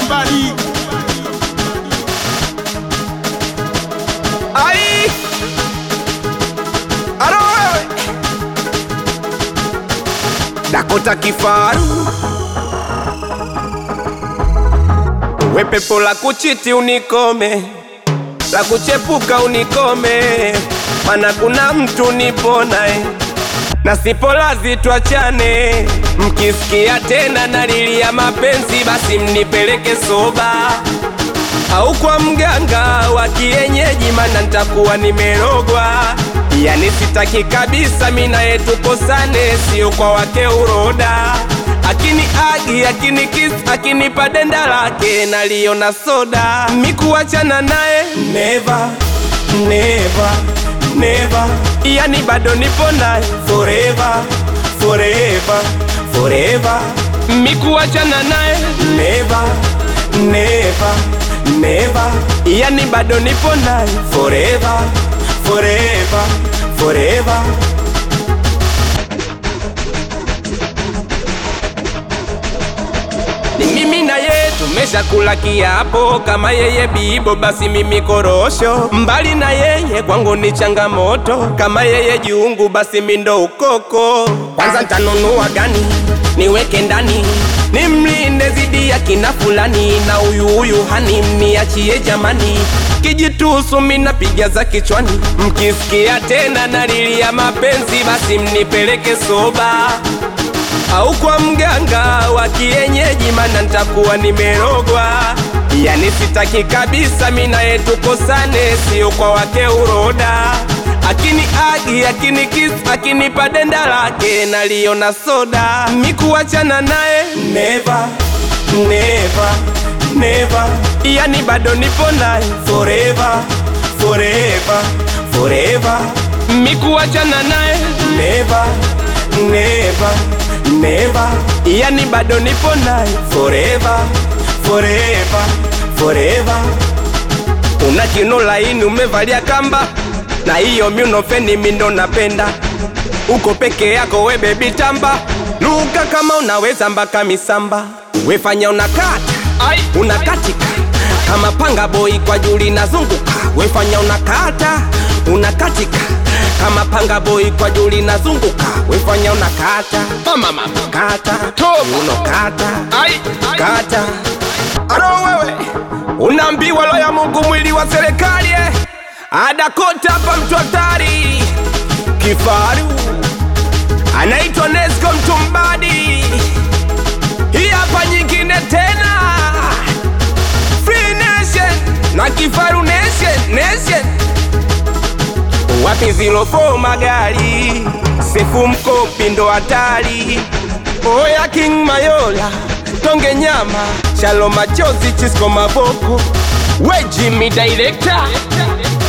somebody. Ai! Aro wewe! Dakota kifaru we pepo la kuchiti unikome, la kuchepuka unikome, mana kuna mtu niponae na sipo lazi tuachane. Mkisikia tena nalilia mapenzi, basi mnipeleke soba au kwa mganga wa kienyeji, mana nitakuwa nimerogwa. Yani sitaki kabisa mina yetu kosane, sio kwa wake uroda. Akini agi akini kiss akinipa denda lake naliona soda, mikuachana naye never never never, yani bado nipo naye forever forever forever, mikuachana naye never never never, yani bado nipo naye forever forever forever. Ni mimi na yeye tumeshakula kiapo, kama yeye bibo basi mimi korosho. Mbali na yeye kwangu ni changamoto, kama yeye jungu basi mi ndo ukoko. Kwanza ntanunua gani niweke ndani, nimlinde zidi ya kina fulani, na huyu huyu hani mniachie jamani. Kijitusu minapiga za kichwani, mkisikia tena nalilia mapenzi, basi mnipeleke soba au kwa mganga wa kienyeji, mana nitakuwa nimerogwa. Yani sitaki kabisa mina yetu kosane, sio kwa wake uroda. Akini agi akini kiss akinipa denda lake naliona soda, mikuachana naye never never never, yani bado nipo naye forever forever forever, mikuachana naye never never never, yani bado nipo naye forever forever forever. Una kino laini umevalia kamba, na hiyo miunofeni mindo napenda. Uko peke yako we bebi tamba, luka kama unaweza mpaka misamba, wefanya unakata unakatika kama panga boy kwa juli nazunguka, wefanya unakata unakatika kama panga boy kwa juli nazunguka, wefanya unakata Mama mama. kata Toba. unokata Ai, ai. kata aro wewe unaambiwa lo ya Mungu mwili wa serikali eh. adakota hapa mtu hatari kifaru anaitwa Nesco Mtumbadi hii hapa nyingine tena Free Nation na kifaru Nation Nation wapi zilo fo magari sefu mkopi ndo hatari oya King Mayola tonge nyama shalo machozi chisko maboko we Jimmy director